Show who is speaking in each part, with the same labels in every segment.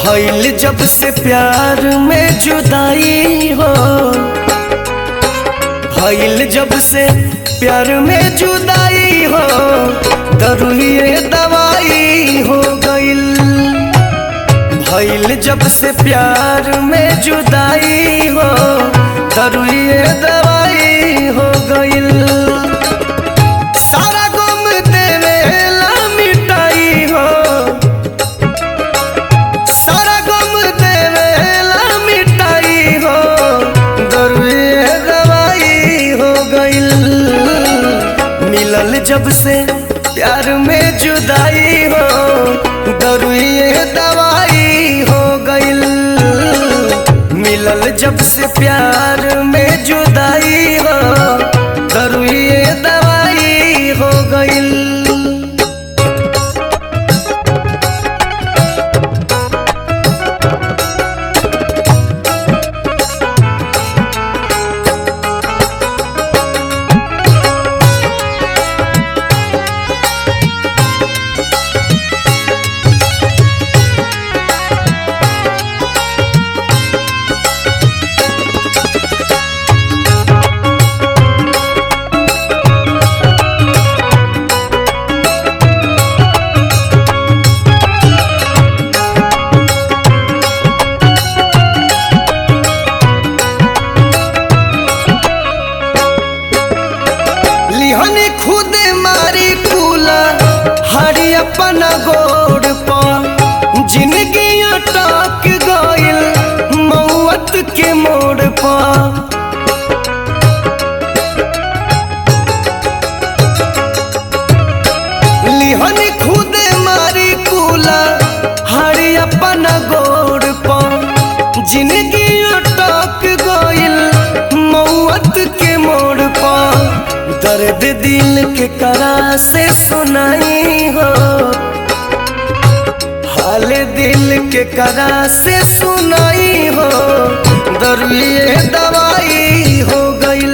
Speaker 1: भइल जब से प्यार में जुदाई हो भइल जब से प्यार में जुदाई हो दरुए दवाई हो गइल भइल जब से प्यार में जुदाई हो दरुए दवाई हो गइल सारा गम देवेला मिटाई हो सारा गम देवेला मिटाई हो दरुए दवाई हो गइल मिलल जब से प्यार में जुदाई हो दरुए दवाई हो गइल मिलल जब से प्यार में जुदाई हो दरुए दवाई हो गइल लिहने खुदे मारी कूला हरी अपना गोड़ पर जिंदगी अटक गइल मौत के मोड़ पर लिहने खुदे मारी कूला हरी अपना गोड़ पर जिंदगी अटक गइल मौत के मोड़ पर दर्द दिल के करा से सुनाई हो हाल दिल के करा से सुनाई हो दरुए दवाई हो गइल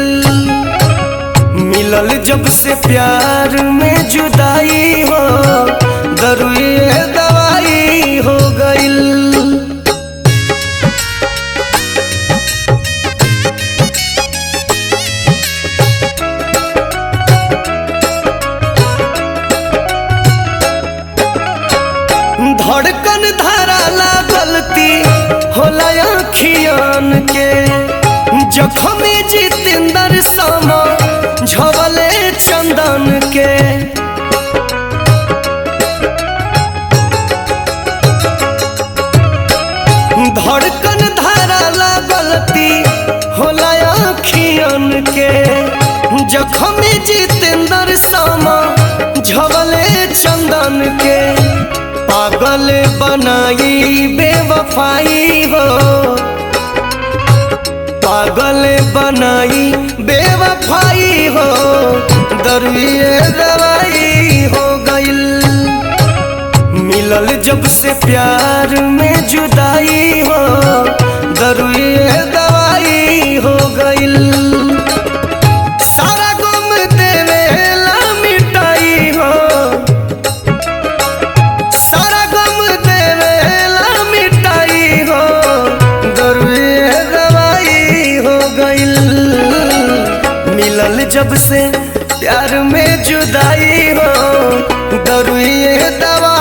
Speaker 1: मिलल जब से प्यार में जुदाई हो दरुए दवाई हो गइल धड़कन धराला गलती होला अखियान के जखमी जितेंद्र समा झवले चंदन के धड़कन धराला गलती होला अखियान के जखमी जितेंद्र समा झवले चंदन के पागल बनाई बेवफाई हो पागल बनाई बेवफाई हो दरुए दवाई हो गइल मिलल जब से प्यार में जुदाई हो दरुए दवाई हो गइल सारा गम देवेला मिटाई हो सारा गम देवेला मिटाई हो दरुए दवाई हो गइल मिलल जब से प्यार में जुदाई हो दरुए दवाई